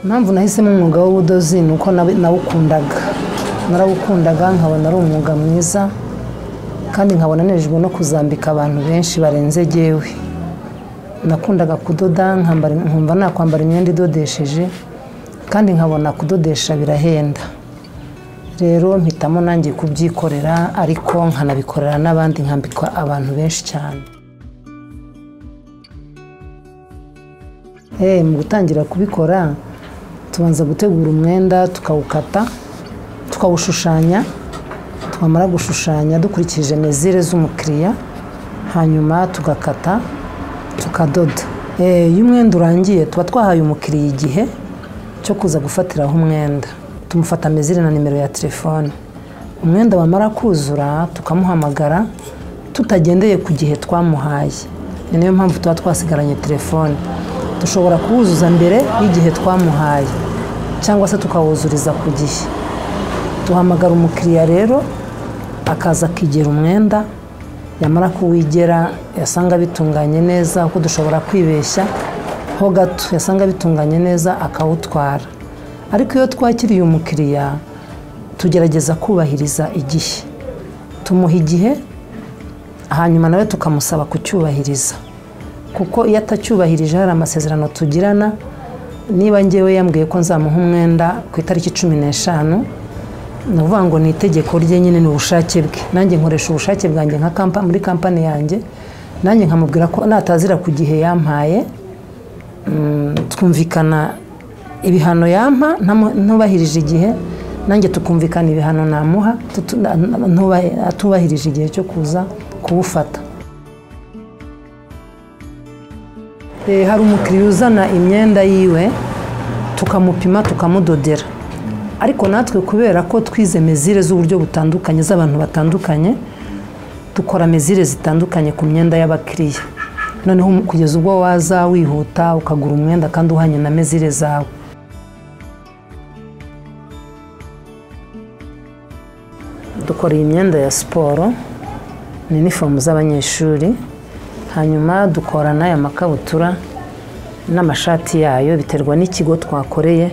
impamvu nahisemo umwuga w'ubudozi ni uko nawukundaga narawukundaga nkabona ari umwuga mwiza kandi nkabona nejwe no kuzambika abantu benshi barenze jyewe nakundaga kudoda nkambara nkumva nakwambara imyenda idodesheje kandi nkabona kudodesha birahenda rero mpitamo nanjye kubyikorera ariko nkanabikorera n'abandi nkambikwa abantu benshi cyane Eh, mu gutangira kubikora tubanza gutegura umwenda tukawukata tukawushushanya twamara gushushanya dukurikije mezire z'umukiriya hanyuma tugakata tukadoda Eh, iyo umwenda urangiye tuba twahaye umukiriya igihe cyo kuza gufatiraho umwenda tumufata mezire na nimero ya telefone umwenda wamara kuzura tukamuhamagara tutagendeye ku gihe twamuhaye ni nayo mpamvu tuba twasigaranye telefone dushobora kuwuzuza mbere y'igihe twamuhaye cyangwa se tukawuzuriza ku gihe duhamagara umukiriya rero akaza akigera umwenda yamara kuwigera yasanga bitunganye neza kuko dushobora kwibeshya ho gato yasanga bitunganye neza akawutwara ariko iyo twakiriye umukiriya tugerageza kubahiriza igihe tumuha igihe hanyuma nawe tukamusaba kucyubahiriza kuko iyo atacyubahirije hari amasezerano tugirana niba ngewe yambwiye ko nzamuha umwenda ku itariki cumi n'eshanu ni ukuvuga ngo ni itegeko rye nyine ni ubushake bwe nanjye nkoresha ubushake bwanjye nka kampa muri kampani yanjye nanjye nkamubwira ko natazira ku gihe yampaye mm, twumvikana ibihano yampa ntamu- ntubahirije igihe nanjye tukumvikana ibihano namuha tutu- na- na- ntubahi- atubahirije igihe cyo kuza kuwufata Eh, hari umukiriya uzana imyenda yiwe tukamupima tukamudodera ariko natwe kubera ko twize mezire z'uburyo butandukanye z'abantu batandukanye dukora mezire zitandukanye ku myenda y'abakiriya noneho umu- kugeza ubwo waza wihuta ukagura umwenda kandi uhanye na mezire zawe dukora iyi myenda ya siporo ni inifomu z'abanyeshuri hanyuma dukora n'aya makabutura n'amashati yayo biterwa n'ikigo twakoreye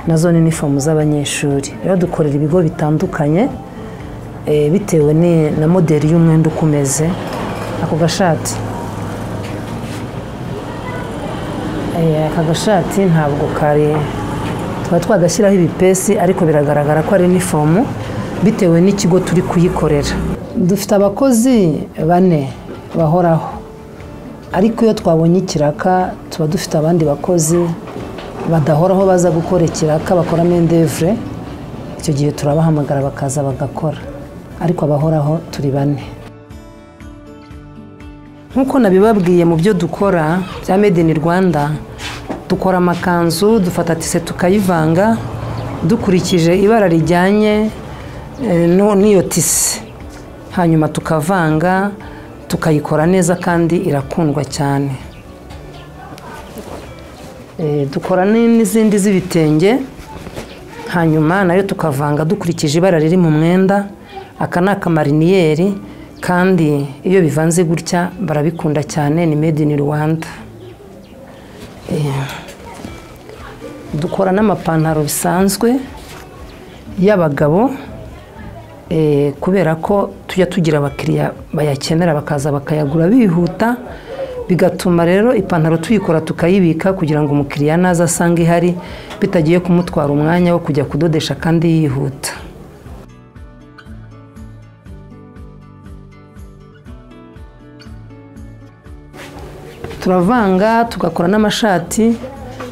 nazo ni inifomu z'abanyeshuri rero dukorera ibigo bitandukanye eh, bitewe ni- na moderi y'umwenda uko umeze ako gashati Eh, aka gashati ntabwo kari tuba twagashyiraho ibipesi ariko biragaragara ko ari inifomu bitewe n'ikigo turi kuyikorera dufite abakozi bane bahoraho ariko iyo twabonye ikiraka tuba dufite abandi bakozi badahoraho baza gukora ikiraka bakora mendevure icyo gihe turabahamagara bakaza bagakora ariko abahoraho turi bane nk'uko nabibabwiye mu byo dukora bya made in rwanda dukora amakanzu dufata tise tukayivanga dukurikije ibara rijyanye eh, n'u- n'iyo tise hanyuma tukavanga tukayikora neza kandi irakundwa cyane Eh, dukora ni- n'izindi z'ibitenge hanyuma nayo tukavanga dukurikije ibara riri mu mwenda aka ni akamariniyeri kandi iyo bivanze gutya barabikunda cyane ni made in rwanda Eh, dukora n'amapantaro bisanzwe y'abagabo eh, kubera ko tujya tugira abakiriya bayakenera bakaza bakayagura bihuta bigatuma rero ipantaro tuyikora tukayibika kugira ngo umukiriya naza asanga ihari bitagiye kumutwara umwanya wo kujya kudodesha kandi yihuta turavanga tugakora n'amashati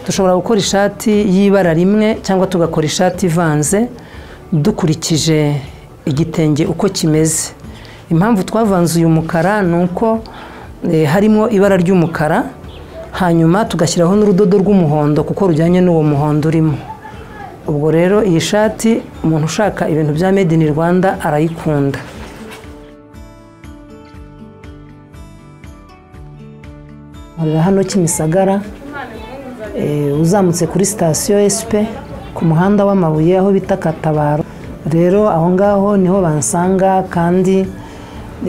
dushobora gukora ishati y'ibara rimwe cyangwa tugakora ishati ivanze dukurikije igitenge uko kimeze impamvu twavanze uyu mukara ni uko eh, harimo ibara ry'umukara hanyuma tugashyiraho n'urudodo rw'umuhondo kuko rujyanye n'uwo muhondo urimo ubwo rero iyi shati umuntu ushaka ibintu bya made in rwanda arayikunda nkorera hano Kimisagara eh, uzamutse kuri sitasiyo esipe ku muhanda w'amabuye aho bita Katabaro rero aho ngaho niho bansanga kandi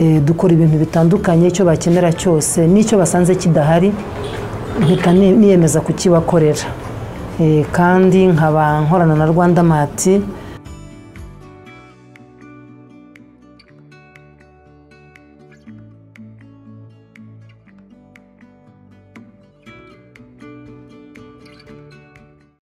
eh, dukora ibintu bitandukanye icyo bakenera cyose n'icyo basanze kidahari mpita ni- niyemeza kukibakorera Eh, kandi nkaba nkorana na rwanda mati